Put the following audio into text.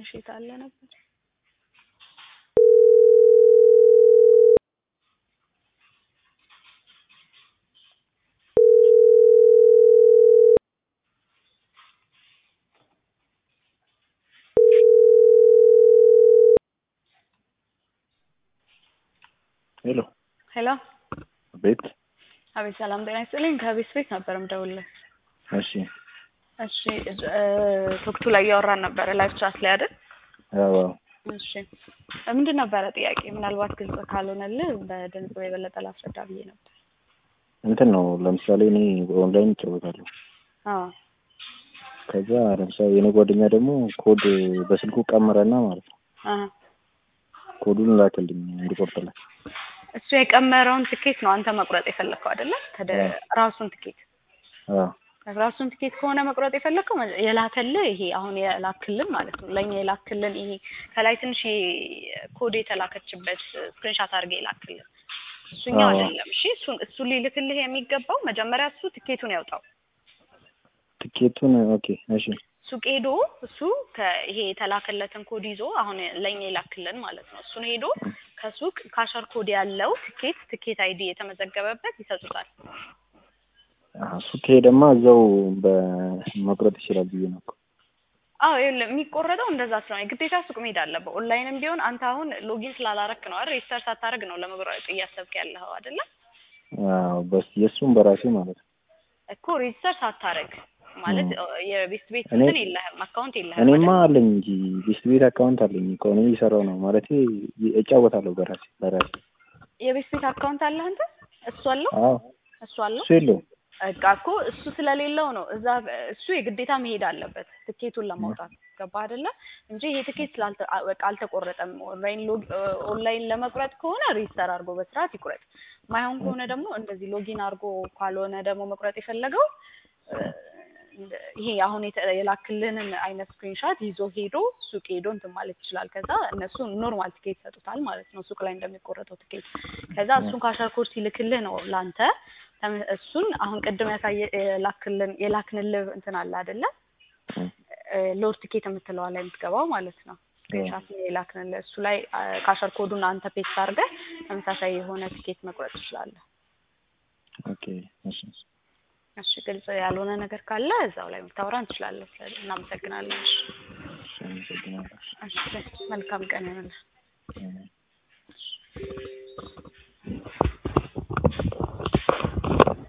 እሺ የታለ ነበር ሄሎ ሄሎ ቤት አቤት ሰላም ጤና ይስጥልኝ ከቤት ቤት ነበር የምደውልልህ እሺ እሺ ቶክቱ ላይ እያወራን ነበረ ላይቭ ቻት ላይ አይደል አዎ እሺ ምንድን ነበረ ጥያቄ ምናልባት ግልጽ ካልሆነልህ በድምጽ የበለጠ ላስረዳ ብዬ ነበር እንትን ነው ለምሳሌ እኔ ኦንላይን እጫወታለሁ አዎ ከዛ ለምሳሌ የኔ ጓደኛ ደግሞ ኮድ በስልኩ ቀመረና ማለት ነው አሀ ኮዱን ላከልኝ እንዲቆርጥላት እሱ የቀመረውን ትኬት ነው አንተ መቁረጥ የፈለግከው አይደለ ከደ ራሱን ትኬት አዎ ራሱን ትኬት ከሆነ መቁረጥ የፈለግከው መ- የላከልህ ይሄ አሁን የላክልን ማለት ነው ለእኛ የላክልን ይሄ ከላይ ትንሽ ይሄ ኮድ የተላከችበት ስክሪንሻት አድርገህ የላክልን እሱኛው አዎ። አይደለም እሺ እሱን እሱ ሊልክልህ የሚገባው መጀመሪያ እሱ ትኬቱን ያውጣው ትኬቱን ኦኬ እሺ ሱቅ ሄዶ እሱ ከይሄ የተላከለትን ኮድ ይዞ አሁን ለእኛ የላክልን ማለት ነው እሱን ሄዶ ከሱቅ ካሸር ኮድ ያለው ትኬት ትኬት አይዲ የተመዘገበበት ይሰጡታል አሀ፣ እሱ ከሄደማ እዛው በመቁረጥ ይችላል ብዬ ነው እኮ። አዎ ይኸውልህ የሚቆረጠው እንደዛ ስለሆነ ግዴታ ሱቅ መሄድ አለበት። ኦንላይንም ቢሆን አንተ አሁን ሎጊን ስላላረክ ነው አይደል? ሬጅስተር ሳታደርግ ነው ለመቁረጥ እያሰብክ ያለኸው አይደለ? አዎ በስ የእሱም በራሴ ማለት ነው። እኮ ሬጅስተር ሳታደርግ ማለት የቤስት ቤት እኔ- እንትን የለህም አካውንት የለህም እኔማ አይደል? አለኝ እንጂ ቤስት ቤት አካውንት አለኝ እኮ እኔ እየሰራው ነው ማለቴ እጫወታለሁ በራሴ በራሴ የቤስት ቤት አካውንት አለህ አንተ? እሱ አለው አዎ እሱ አለው እሱ የለውም በቃ እኮ እሱ ስለሌለው ነው እዛ እሱ የግዴታ መሄድ አለበት ትኬቱን ለማውጣት ገባ አይደለ እንጂ ይሄ ትኬት ስላልተ አ- በቃ አልተቆረጠም ኦንላይን ሎግ ኦንላይን ለመቁረጥ ከሆነ ሬጅስተር አድርጎ በስርዓት ይቁረጥ ማይሆን ከሆነ ደግሞ እንደዚህ ሎጊን አድርጎ ካልሆነ ደግሞ መቁረጥ የፈለገው እ፣ እንደ- ይሄ አሁን የተ- የላክልንን አይነት ስክሪንሻት ይዞ ሄዶ ሱቅ ሄዶ እንትን ማለት ይችላል ከዛ እነሱ ኖርማል ትኬት ይሰጡታል ማለት ነው ሱቅ ላይ እንደሚቆረጠው ትኬት ከዛ እሱን ካሸር ኮድ ሲልክልህ ነው ለአንተ ተመ- እሱን አሁን ቅድም ያሳየ የላክልን የላክንልህ እንትን አለ አይደለ ሎድ ቲኬት የምትለዋ ላይ የምትገባው ማለት ነው ስክሪንሻት የላክንልህ እሱ ላይ አ፣ ካሸር ኮዱን አንተ ፔስት አድርገህ ተመሳሳይ የሆነ ቲኬት መቁረጥ ትችላለህ ኦኬ እሺ እሺ ግልጽ ያልሆነ ነገር ካለ እዛው ላይ ልታወራ እንችላለን ስለዚህ እናመሰግናለን እሺ እሺ አመሰግናለሁ እሺ መልካም ቀን ይሆንልህ እሺ።